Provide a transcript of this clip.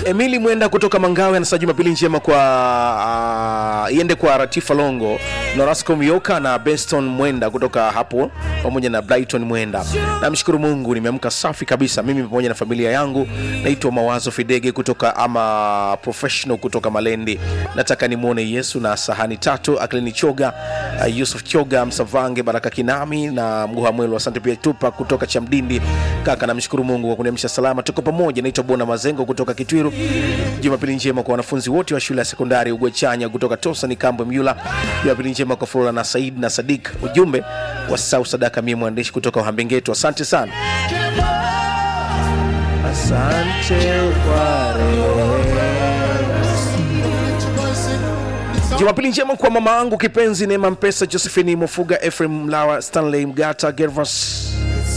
Emili Mwenda kutoka Mangawe anasema Jumapili njema kwa uh, iende kwa Ratifa Longo, Norasco Mioka na Beston Mwenda kutoka hapo pamoja na Brighton Mwenda. Namshukuru Mungu nimeamka safi kabisa mimi pamoja na familia yangu. Naitwa Mawazo Fidege kutoka ama professional kutoka Malendi. Nataka nimwone Yesu na sahani tatu Aklini Choga, uh, Yusuf Choga, Msavange, Baraka Kinami na Mguha Mwelo. Asante pia Tupa kutoka Chamdindi. Kaka, namshukuru Mungu kwa kuniamsha salama, tuko pamoja. Naitwa Bona Mazengo kutoka Kitwiru. Jumapili njema kwa wanafunzi wote wa shule ya sekondari Ugwechanya kutoka Tosa ni Kambo Myula. Jumapili njema kwa Flora na Said na Sadik. Ujumbe wa Sau Sadaka, mie mwandishi kutoka Uhambengetu. Asante sana, asante kwa Jumapili njema kwa mama yangu kipenzi Neema Mpesa, Josephine Mofuga, Ephraim Mlawa, Stanley Mgata, Gervas